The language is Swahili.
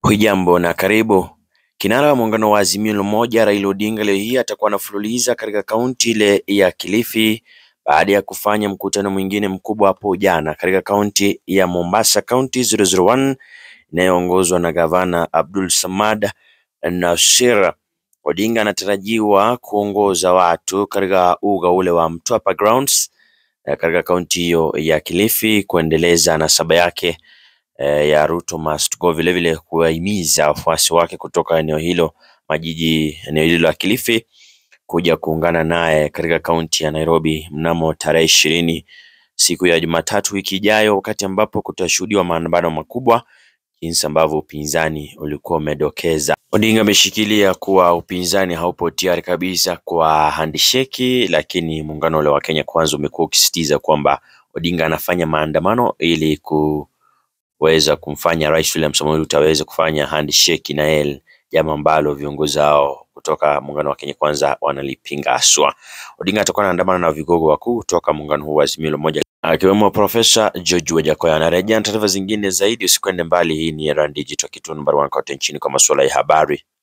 Hujambo na karibu. Kinara wa muungano wa Azimio la Umoja Raila Odinga leo hii atakuwa anafululiza katika kaunti ile ya Kilifi baada ya kufanya mkutano mwingine mkubwa hapo jana katika kaunti ya Mombasa, kaunti 001 inayoongozwa na gavana Abdul Samad Nasir. Odinga anatarajiwa kuongoza watu katika uga ule wa Mtwapa Grounds katika kaunti hiyo ya Kilifi kuendeleza nasaba yake eh, ya Ruto must go, vilevile kuwahimiza wafuasi wake kutoka eneo hilo majiji eneo hilo la Kilifi kuja kuungana naye katika kaunti ya Nairobi mnamo tarehe ishirini siku ya Jumatatu wiki ijayo, wakati ambapo kutashuhudiwa maandamano makubwa jinsi ambavyo upinzani ulikuwa umedokeza. Odinga ameshikilia kuwa upinzani haupo tayari kabisa kwa handisheki, lakini muungano ule wa Kenya Kwanza umekuwa ukisisitiza kwamba Odinga anafanya maandamano ili kuweza kumfanya Rais William Samoei Ruto aweze kufanya handshake na yeye, jambo ambalo viongozi hao kutoka muungano wa Kenya Kwanza wanalipinga haswa. Odinga atakuwa anaandamana na vigogo wakuu kutoka muungano huu wa Azimio la Umoja akiwemo Profesa George Wajackoya. Anarejea na taarifa zingine zaidi, usikwende mbali. Hii ni Erand Digital, kituo namba 1 kote nchini kwa masuala ya habari.